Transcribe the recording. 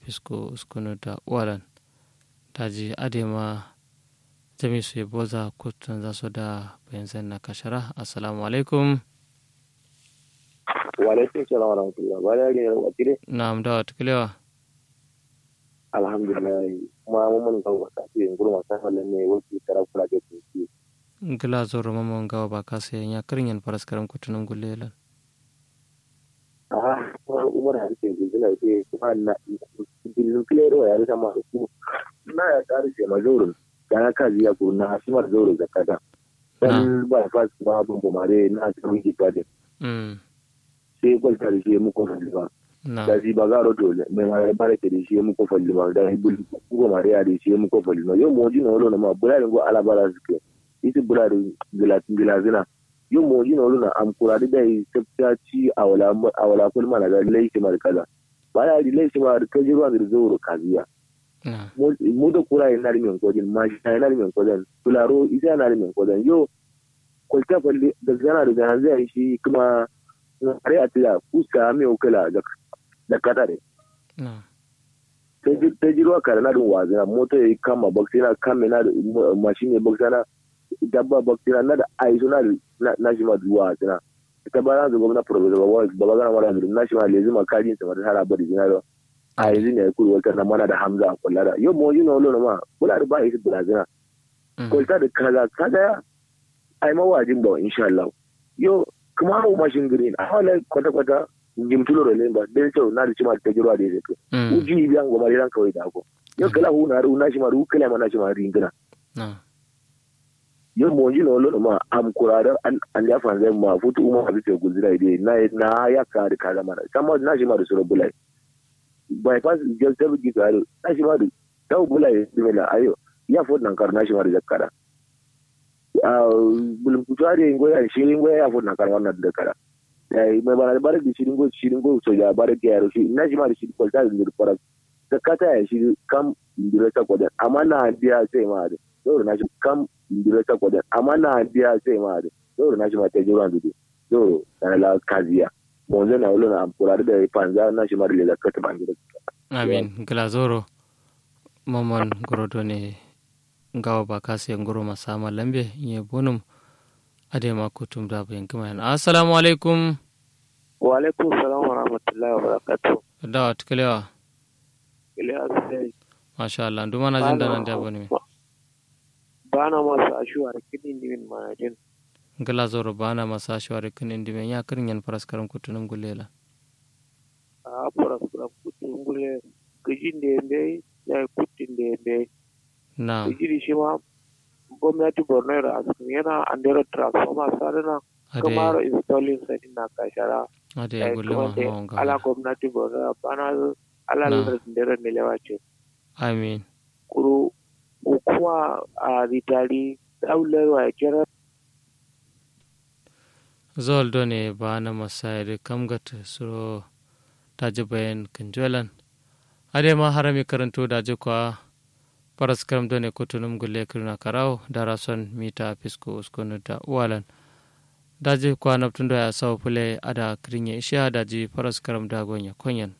fisko uskunu da walan daji adema jami su boza kutun za su da bayan na kashara assalamu alaikum wa alaikum salam wa rahmatullah ba da gina wa tire na'am da wata kilewa alhamdulillah kuma mun mun ga wata ce gurma ta halin ne wuce tara kula da su gila zoro mamman gawa ba ka sayan ya karin yan faras karam kutunan gulelan aha kuma umar har ce gudula ce kuma na bilin kilero ya rasa ma su na ya tsari ce majorin da na kaji ya kuru na asimar zoro zakata dan ba fas ba bun bumare na tsarun kitabin sai kwalta da shi muku falli ba da shi ba garo to mai ma bare ke da shi muku falli ba da ibul ko mare ya da shi muku falli ba yau moji na wolo na ma bula go ala bara suke isi bula da gilatin gilazina yau moji na wolo na am kuradi da yi tsafta ci a wala a wala kul mana da laifi mar kaza ba ya di laifi mar ka ji ruwan da zoro kaziya mu da kura yana da min kodin ma shi yana da min kodin tularo isa yana da min kodin yo kwalta falli da zana da zana zai shi kuma are a tila fuska mai ukala da katare ta ji ruwa kare na dun wazina mota ya yi kama baksina kame na da mashin ya baksina dabba baksina na da aiso na da na shi ma duwa sina ta ba na zo gwamna professor ba ba ba gana mara na shi ma lezi ma kajin sa mata hara bari zina da a yanzu ne ya kuri wata na mana da hamza a kula da yau mawaji na wolo na ma kula da ba a yi su bulazina kwalta da kaza kaza ai mawajin ba insha Allah yau kuma hau mashin green a wala kwata-kwata jimtulo da lemba den cewa na da cima ta jirwa da ya zai uji biyan goma da ran kawai da ako yau kala hu na ru na shi ma ru kala ma na shi ma ringina yau mo ji na wala ma am kuradar an ya fa zai ma futu umma abi ce guzira ide na na ya ka da kaza mana sama na shi ma da sura bulai bypass jel tabi gi ga na shi ma da taw bulai dimela ayo ya fo nan kar na shi ma da zakkara bulum kutare ngoya shirin ngoya ya fona kan wannan da kara eh mai bana da barki shirin go shirin go so ya barki ya rushi ina ji ma da shirin kwalta da fara da kata ya shi kam indire ta kodan amma na biya sai ma da dole na shi kam indire ta kodan amma na biya sai ma da dole na shi ma ta jira dudu dole na la kaziya mon zana wala na amfura da panza na shi ma da zakata ban gida amin glazoro mamman gorodo ne ngawa ba kasi ngoro masama lambe nye bonum ade ma kutum da bayan kuma yana assalamu alaikum wa alaikum salam wa rahmatullahi wa barakatuh da wa tukalewa kalewa sai masha Allah nduma na jin da nan da bane bana masu ashuwar kidin dimin manajin ngala zoro bana masu ashuwar kidin dimin ya kirin yan faras karam kutunum gulela a faras karam kutunum gulela gajin da yambe ya kutin da yambe na digiri shi ma gwamnati borno da asibiti yana andero transformer sarina kuma installing sani na kashara ade ya gulle ma ma ala gwamnati borno bana ala ndero milewa ce amin kuru hukuma a ritari daularwa ya kira zol done ba na masayar kamgat suro taji bayan kanjolan ade ma harami karanto da kwa paras karam done kutunum gulle kirna karau dara son mita fisko uskonu da uwalan daji kwa naptundo ya sawo pule ada kirinye isha daji paras karam da gonya konyan